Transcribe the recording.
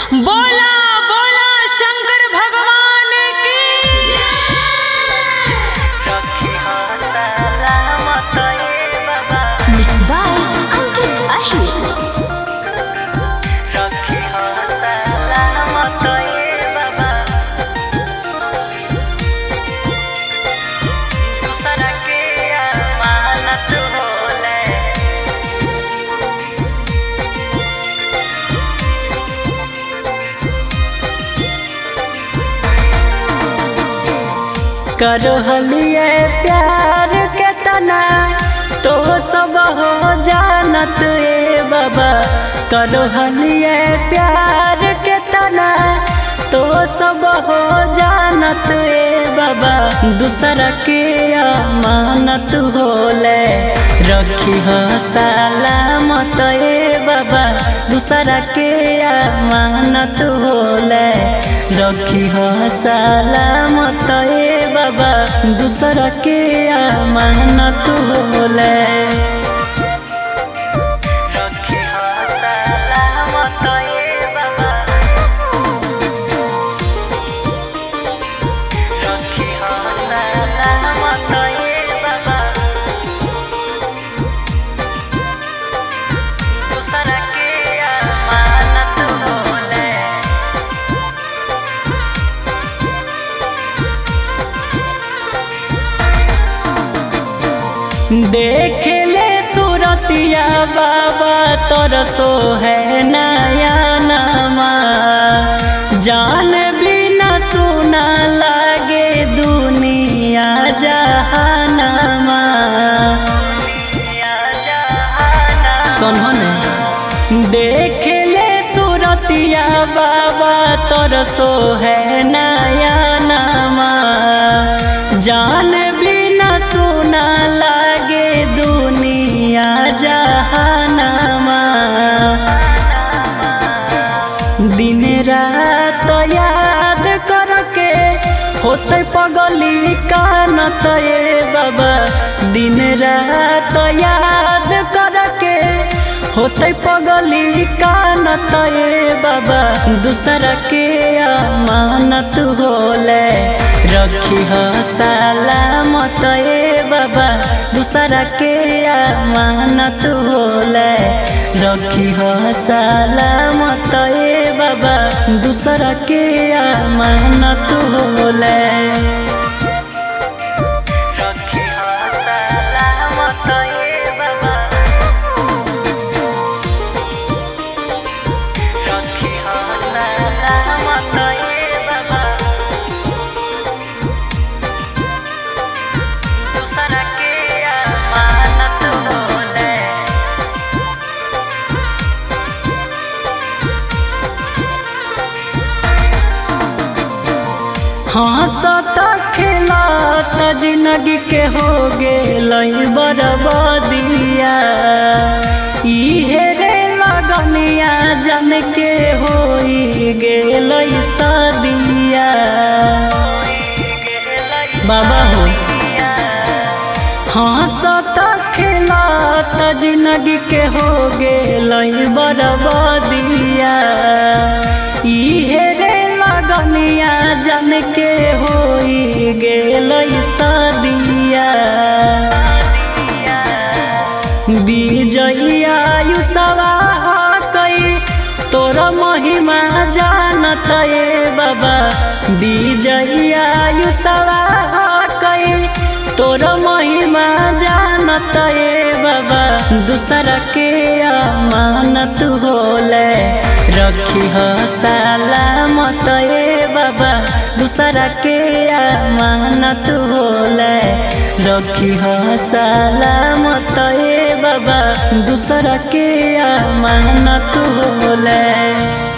बोला बोला शंकर भगवान की Mixed by Ankit Ahir. करो हलिए प्यार के तना तो सब हो जानत ए बाबा करो हलिए प्यार के तना तो सब हो जानत ए बाबा दूसरा के अमानत होले रखी हो सलामत ए बाबा दूसरा के अमानत होले रखी हो सलामत ए बाबा दूसरा के अमानत होले देख ले सूरतिया बाबा तोर सो है नया नामा जान भी न सुना लागे दुनिया जहानामा सुन देख ले सूरतिया बाबा तोर सो है नया नामा जान भी न सुना लागे दुनिया जहानामा दिन रात याद करके होते पगली कानत ए बाबा दिन रात याद करके होते पगली कानत ए बाबा दूसरा के अमानत होले रखी हो सलामत ए बाबा दूसरा के अमानत होले रखी हो सलामत ए बाबा दूसरा के अमानत होले हंसत खेलत जिंदगी के हो गेल बरबदिया इहे रे लगनिया जन के हो गेल सदिया बाबा हो हंसत खेलत जिंदगी के हो गेल बरबदिया इहे रे लगनिया जन के हो गेल सदिया विजया युसवा कई तोर महिमा जानत ए बाबा विजया युसवा कई तोर महिमा जानत ए बाबा दूसरा के अमानत होले रखी हो सलामत ए बाबा दूसरा के अमानत होले रखी हो सलामत ए बाबा दूसरा के अमानत होले